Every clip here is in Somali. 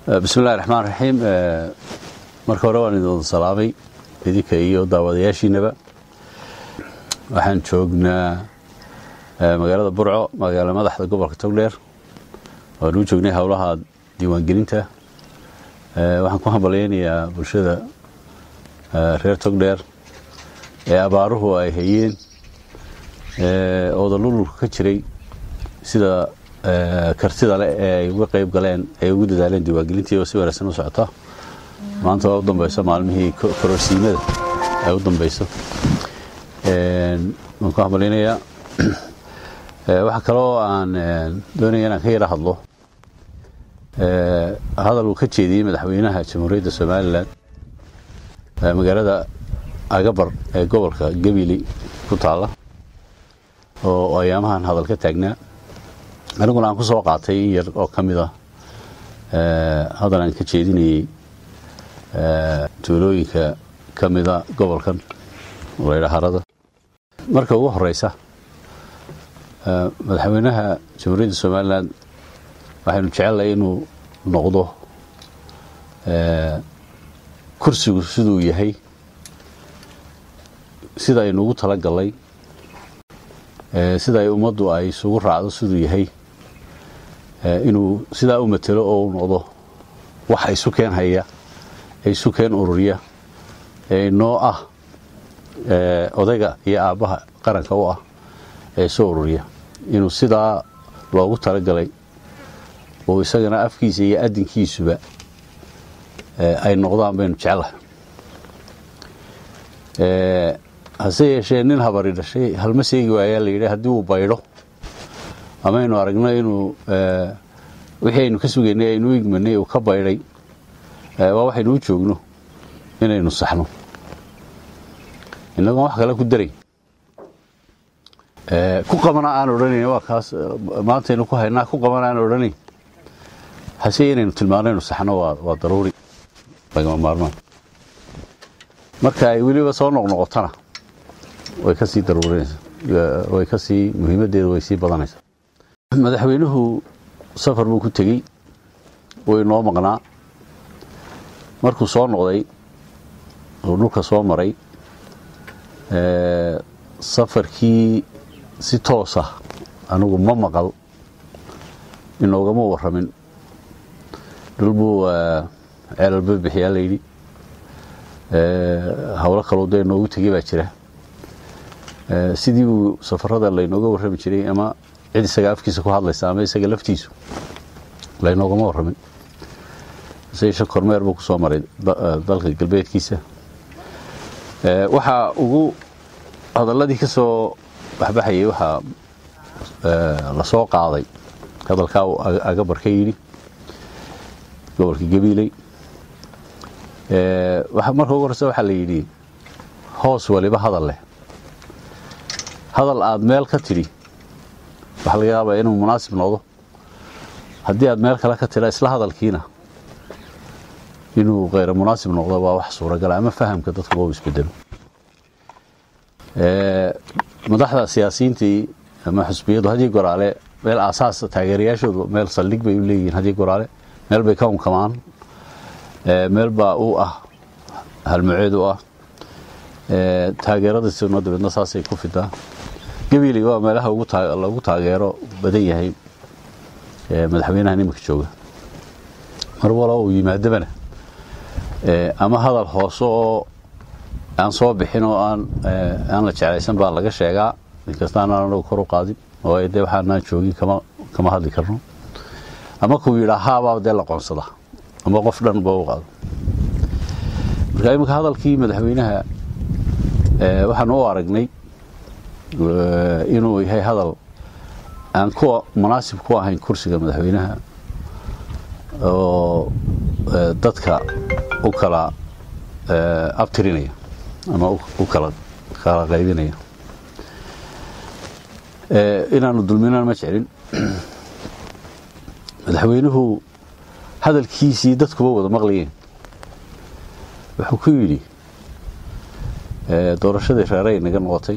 bismillahi raxmaan raxiim marka hore waan idin salaamay idinka iyo daawadayaashiinaba waxaan joognaa magaalada burco magaala madaxda gobolka togdheer waan u joognay howlaha diiwaangelinta waxaan ku hambalyaynayaa bulshada reer togdheer ee abaaruhu ay hayeen oodalululka ka jiray sida kartida leh ee ay uga qayb galeen ay ugu dadaaleen diiwaangelintii oo si wanaagsan u socota maanta waa u dambayso maalmihii kororsiimada ay u dambayso waan ku hambalyaynayaa waxaa kaloo aan doonaya inaan ka yara hadlo hadal uu ka jeediyey madaxweynaha jamhuuriyadda somalilan magaalada agabar ee gobolka gebili ku taalla oo ayaamahan hadal ka taagnaa aniguna aan ku soo qaatay in yar oo ka mid ah hadal aan ka jeedinayey tuulooyinka ka mida gobolkan laydha harada marka ugu horeysa madaxweynaha jamhuuriyadda somalilan waxaynu jecelnahay inuu noqdo kursigu siduu yahay sida aynu ugu tala gallay sida ay ummaddu ay isugu raacdo siduu yahay inuu sidaa u matelo oo u noqdo waxa isu keen haya ee isu keen ururiya ee noo ah odayga iyo aabbaha qaranka u ah ee soo ururiya inuu sidaa loogu talagalay oo isagana afkiisa iyo adinkiisuba ay noqdaan baynu jeclahay hase yeeshee nin habari dhashay halma seegi waayaa la yidhi haddii uu baydho amaynu aragno inuu wixii aynu ka sugaynay aynu u igmanay uu ka baydhay waa waxaynu u joogno inaynu saxno innagoon wax kale ku daray ku qabana aan odhanayn waa kaas maantaynu ku haynaa ku qabana aan odhanayn hase inaynu tilmaano inu saxno waa daruuri lagama maarmaan marka ay weliba soo noqnoqotana way ka sii daruurinaysa way ka sii muhiimaddeeda way sii badanaysaa madaxweynuhu safar buu ku tegey wuu inoo maqnaa markuu soo noqday oo dhulka soo maray safarkii si toosa anigu ma maqal inoogama warramin dhul buu ceelalba bixiyaa layidhi howlo kaloo dee inoogu tegey baa jira sidii uu safarada laynooga warrami jiray ama cid isaga afkiisa ku hadlaysa ama isaga laftiisu laynoogama warramin sayeshe kormeer buu ku soo maray dalka galbeedkiisa waxaa ugu hadalladii ka soo baxbaxayay waxaa la soo qaaday hadalkaa uu agabar ka yidhi gobolka gabiiley marka ugu horeysa waxaa la yidhi hoos waliba hadal leh hadal aad meel ka tidhi waxaa laga yaabaa inuu munaasib noqdo haddii aad meel kale ka tidha isla hadalkiina inuu kheyra munaasib noqdo waa wax suuragala ama fahamka dadka loo isbedelo madaxda siyaasiyiintii ama xusbiyadu haddii goraale meel aasaas taageerayaashoodu meel saldhig bay u leeyihiin haddii goraale meel bay ka unkamaan meel baa u ah halmuceed u ah taageeradiisuna dabeedna saasay ku fidaa gabiiley waa meelaha lagu taageero badan yahay madaxweynaha nimanka jooga mar walo uu yimaadabana ama hadal hoose oo aan soo bixin oo aan la jeclaysan baa laga sheegaa inkastaan aan anagu kor u qaadin oo dee waxaanaan joogin kama hadli karno ama kuu yidhaa haabaa dee la qoonsada ama qof dhan ba u qaado marka iminka hadalkii madaxweynaha waxaan u aragnay inuu yahay hadal aan kuwa munaasib ku ahayn kursiga madaxweynaha oo dadka u kala abtirinaya ama u kala kala qaybinaya inaanu dulminaan ma jeclin madaxweynuhu hadalkiisii dadkuba wada maqlayeen wuxuu ku yidhi doorashadii reeray naga noqotay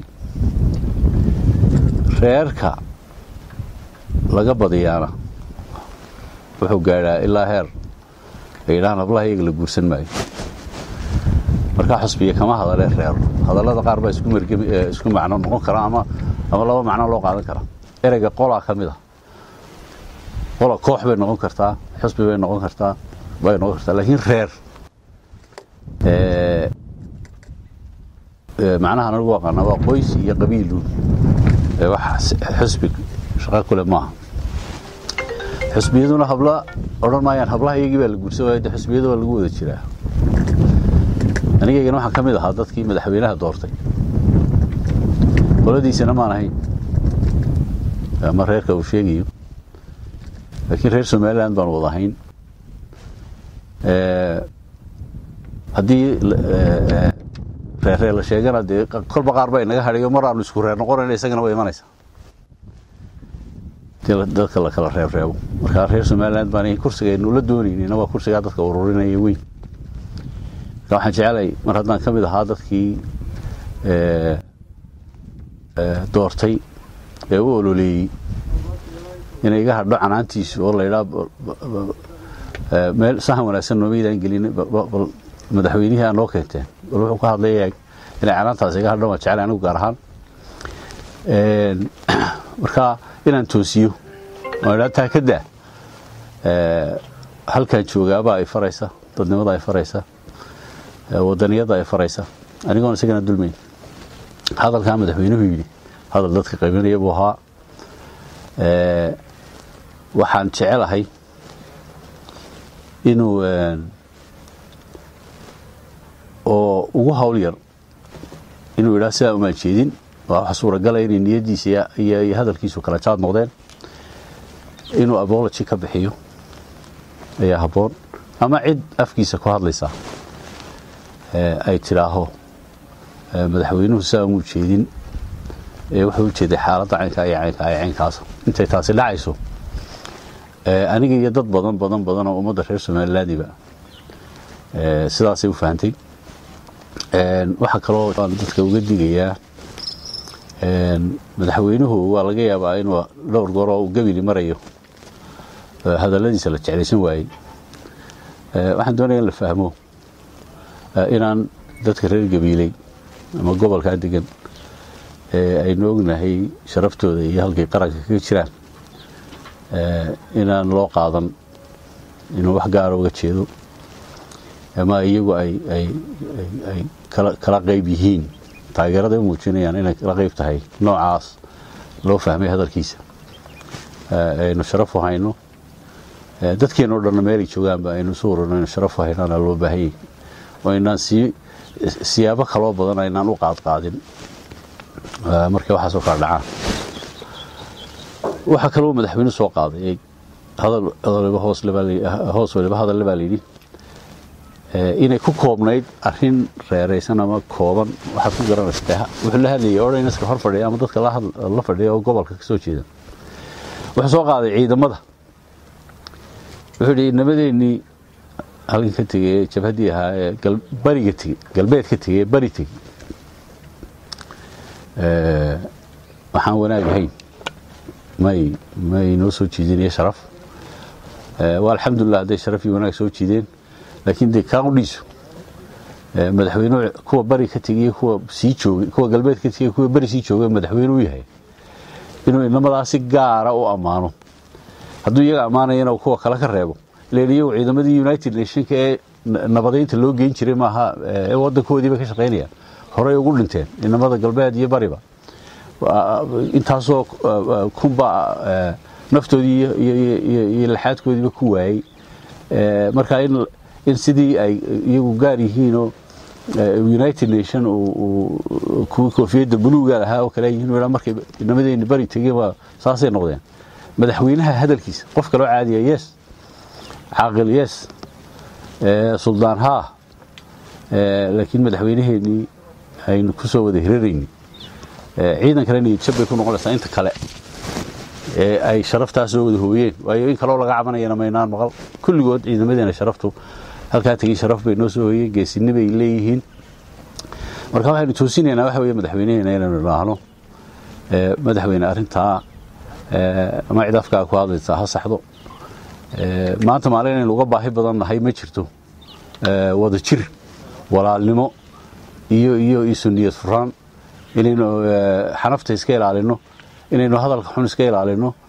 reerka laga badiyaana wuxuu gaadhaa ilaa heer ay yidhahaan hablaha iyaga la guursan maayo markaa xusbiya kama hadalee reero hadallada qaar baa isku macno noqon kara ama ama laba macno loo qaadan karaa ereyga qolaa ka mid a qola koox bay noqon kartaa xusbi bay noqon kartaa bay noqon kartaa laakiin reer macnaha anagu aqaana waa qoys iyo qabiiluun wax xusbi shaqo kule maaha xusbiyaduna habla odhan maayaan hablaha iyagii baa la guursan waaya de xusbiyada waa lagu wada jiraa anigaygana waxaan ka mid ahaa dadkii madaxweynaha doortay qoladiisana maan ahayn ama reerka uu sheegayo laakiin reer somalilan baan wada ahayn haddii reerreer la sheegana dee kolba qaar baa inaga hadhayo mar aanu isku reer noqonayna isagana way imanaysaa dadka la kala reebreebo markaa reer somalilan baan kursigaynu la doonaynina waa kursigaa dadka ururinaya weyn marka waxaan jecelay mar haddaan ka mid ahaa dadkii doortay ee u ololeeyey inay iga hadho canaantiisu oo laydhaa meel sahan wanaagsan noomaydaan gelin bal madaxweynihii aa noo keenteen bal wuxuu ka hadlaya inay canaantaas iga hadho waan jeclay anigu gaar ahaan marka inaan toosiyo waan idhaa taa ka daa halkaan joogaabaa ay faraysa dadnimada ay faraysa wadaniyadda ay faraysa anigoon isagana dulmayn hadalkaa madaxweynuhu yidhi hadal dadka qaybinaya buu ahaa waxaan jecelahay inuu oo ugu hawl yar inuu idhaa sidaa umaan jeedin waa waxa suuragalaya inay niyaddiisa iyo hadalkiisu kala jaad noqdeen inuu abology ka bixiyo ayaa habboon ama cid afkiisa ku hadlaysa ay tidhaaho madaxweynuhu sidaa umuu jeedin wuxuu u jeeday xaaladda caynkaa iyo caynkaa iyo caynkaas intay taasi dhacayso aniga iyo dad badan badan badan oo ummadda reer somalilandiba sidaasay u fahantay waxaa kaloo aan dadka uga digayaa madaxweynuhu waa laga yaabaa inuu dhowr goor oo uu gebili marayo hadalladiisa la jeclaysan waayey waxaan doonaya in la fahmo inaan dadka reer gabiiley ama gobolkaa degan aynu ognahay sharaftooda iyo halkay qaranka kaga jiraan inaan loo qaadan inuu wax gaara uga jeedo ama iyagu ay kala qayb yihiin taageerada u muujinayaan inay kala qayb tahay noocaas loo fahmay hadalkiisa aynu sharaf u hayno dadkeena o dhanna meelay joogaanba aynu isu ururno aynu sharaf u haynaana loo baahanyay oo aynaan sii siyaabo kaloo badan aynaan u qaadqaadin markay waxaasoo kala dhacaan waxaa kaloo madaxweyne soo qaaday hoos waliba hadalle baa layidhi inay ku koobnayd arin reeraysan ama kooban waxaad ku garanaysa wuxuu la hadlayay ordinska hor fadhiya ama dadka la fadhiya oo gobolka ka soo jeeda wuxuu soo qaaday ciidamada wuxuu yidhi nabadeennii halkan ka tegey ee jabhaddii ahaa ee bariga tegey galbeed ka tegey ee bari tegey waxaan wanaag ahayn may may noo soo jiidinaya sharaf waa alxamdulilah hadday sharaf iyo wanaag soo jiideen laakiin dee kaudhiisu madaxweyne kuwa bari ka tegey kuwa sii joogay kuwa galbeed ka tegey kuwa beri sii joogay madaxweyne u yahay inuu inamadaa si gaara u ammaano hadduu iyaga ammaanayana kuwa kale ka reebo ilan iyagu ciidamadii united nationka ee nabadaynta loo geyn jiray maaha ee wadankoodiiba ka shaqaynayaan horey ugu dhinteen inamada galbeed iyo bariba intaasoo kunba naftoodii iyo laxaadkoodiiba ku waayey marka in sidii ay iyagu gaar yihiinoo united nation kuwii koofiyadda buluuga lahaa oo kale yihiin markay inamadeyni bari tegeen waa saasay noqdeen madaxweynaha hadalkiisa qof kaloo caadiya yes caaqil yes suldaan haa laakiin madaxweynaheenii aynu ku soo wada hirarayni ciidan kale niyadjab bay ku noqonaysaa inta kale ee ay sharaftaas soo wada hooyeen waayo in kaloo laga cabanayana maynaan maqal kulligood ciidamadeena sharaftu halkaa tegey sharaf bay noo soo hooyeen geesinni bay leeyihiin marka waxaynu toosinaynaa waxa weeye madaxweynaheena inaynu idhaahno madaxweyne arrintaa ama cid afkaa ku hadlaysaa ha saxdo maanta maalin inaynu uga baahi badan nahay ma jirto wada jir walaalnimo iyo iyo isu niyad furaan inaynu xanafta iska ilaalino inaynu hadalka xun iska ilaalino